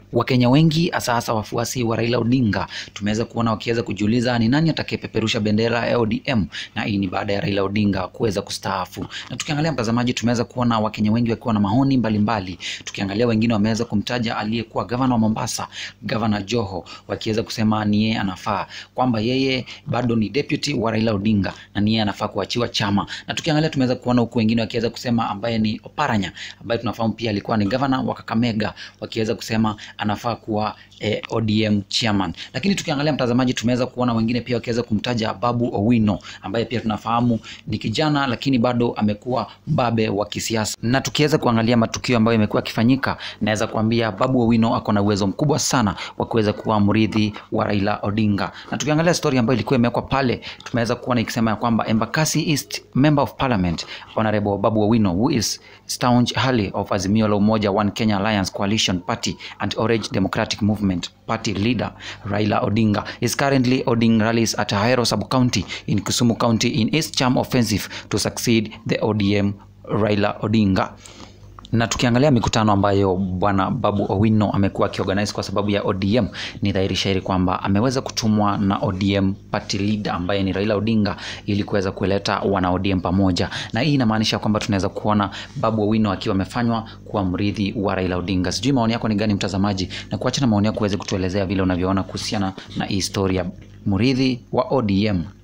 Wakenya wengi hasa hasa wafuasi wa Raila Odinga tumeweza kuona wakiweza kujiuliza ni nani atakayepeperusha bendera ya ODM, na hii ni baada ya Raila Odinga kuweza kustaafu. Na tukiangalia mtazamaji, tumeweza kuona Wakenya wengi wakiwa na maoni mbalimbali. Tukiangalia wengine wameweza kumtaja aliyekuwa gavana wa Mombasa, gavana Joho, wakiweza kusema ni yeye anafaa, kwamba yeye bado ni deputy wa Raila Odinga na ni yeye anafaa kuachiwa chama. Na tukiangalia tumeweza kuona huku wengine wakiweza kusema ambaye ni Oparanya ambaye tunafahamu pia alikuwa ni gavana wa Kakamega, wakiweza kusema anafaa kuwa eh, ODM chairman. Lakini tukiangalia mtazamaji, tumeweza kuona wengine pia wakiweza kumtaja Babu Owino ambaye pia tunafahamu ni kijana lakini bado amekuwa mbabe wa kisiasa. Na tukiweza kuangalia matukio ambayo yamekuwa yakifanyika, naweza kuambia Babu Owino ako na uwezo mkubwa sana wa kuweza kuwa mrithi wa Raila Odinga. Na tukiangalia story ambayo ilikuwa imewekwa pale, tumeweza kuona ikisema ya kwamba Embakasi East Member of Parliament Honorable Babu Owino who is staunch ally of Azimio la Umoja One Kenya Alliance Coalition Party and Orange Democratic Movement Party leader Raila Odinga is currently holding rallies at Ahero sub-county in Kisumu County in his charm offensive to succeed the ODM Raila Odinga na tukiangalia mikutano ambayo bwana Babu Owino amekuwa akiorganize kwa sababu ya ODM, ni dhahiri shahiri kwamba ameweza kutumwa na ODM party leader ambaye ni Raila Odinga ili kuweza kuleta wana ODM pamoja, na hii inamaanisha kwamba tunaweza kuona Babu Owino akiwa amefanywa kuwa mrithi wa Raila Odinga. Sijui maoni yako ni gani mtazamaji, na kuacha na maoni yako uweze kutuelezea vile unavyoona kuhusiana na hii historia mrithi wa ODM.